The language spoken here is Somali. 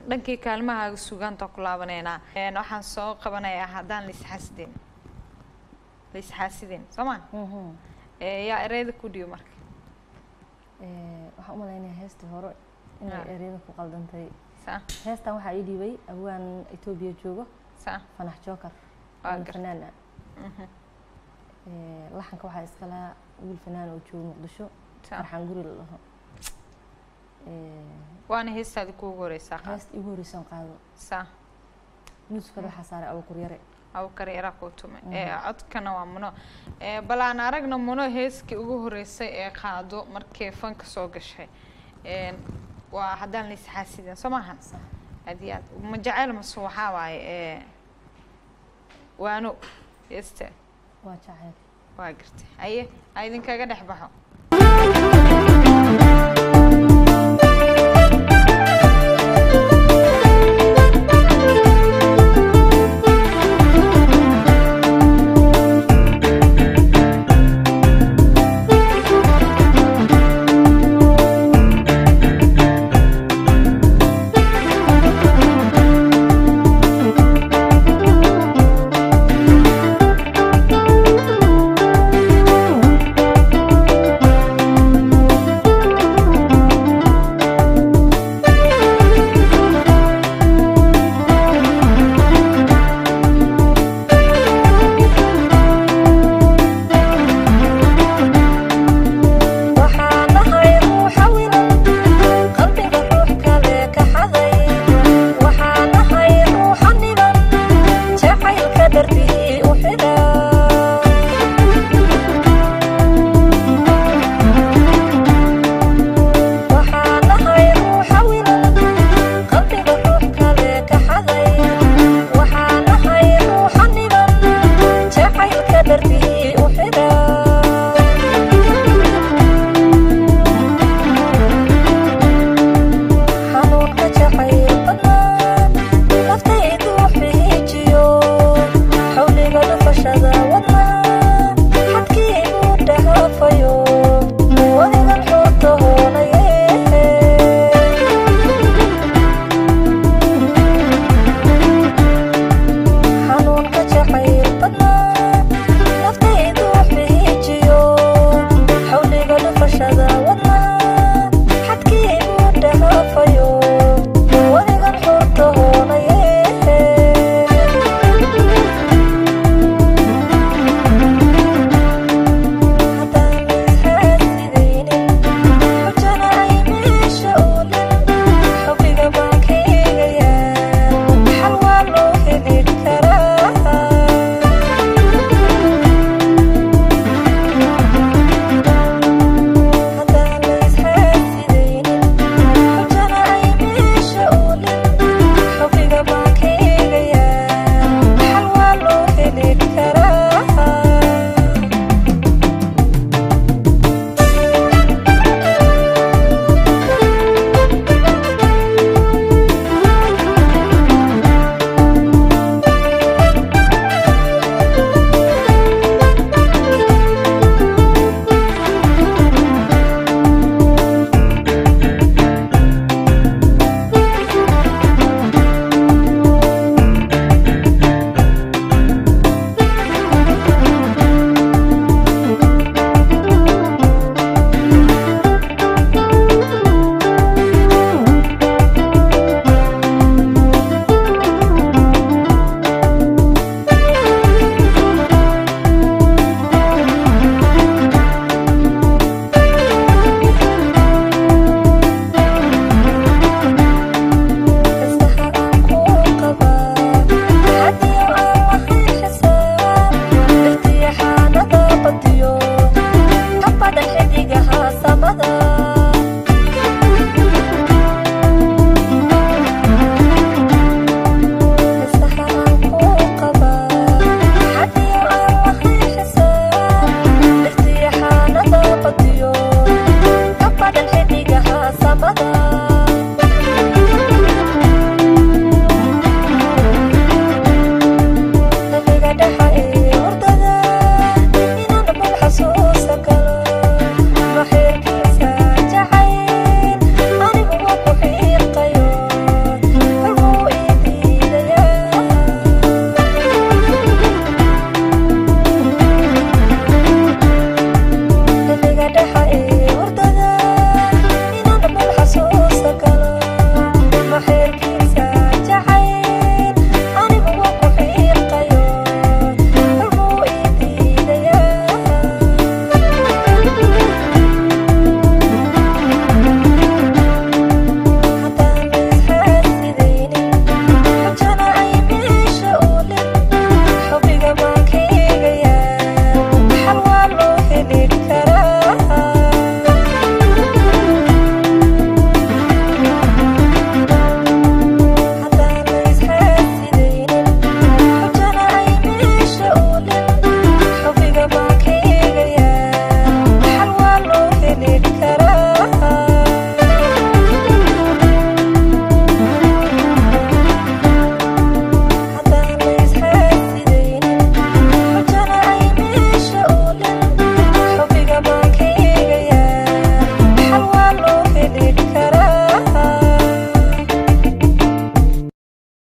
dhankii kaalmahaaga sugaanta ku laabaneynaa Een, waxaan soo qabanayaa haddaan laisxaasidin laisxaasidin soo maa Mhm. Ee, yaa ereyada ku dhiyo marka Ee, waxaan u malaynayaa heestii hore inay Ah. ereyada ku qaldantay saa heestan waxaa ii dhiibay awaan etoobiya joogo saa fanax jookar Waa waana gar- fanaan ah Mhm. Ee, laxanka waxaa iska lahaa wiil fanaan oo joogo muqdisho saa farxaan guri la dhaho Ee, waana heestaada kuugu horeysaa qaad heesta igu horreysaan qaado saa muusikada waxaa saaray abukur yare abukar yaraa kuu tumay Mhm. ee codkana waa muno ee bal aan aragna muno heeskii ugu horeysay ee qaado markii fanka soo gashay Een, waa haddaan laisxaasidin soo maahan Sax. aad iyo aad ma jecel mase waxaa waaye ee waano heeste waa jacayl waa gartay haye ha idinkaga dhex baxo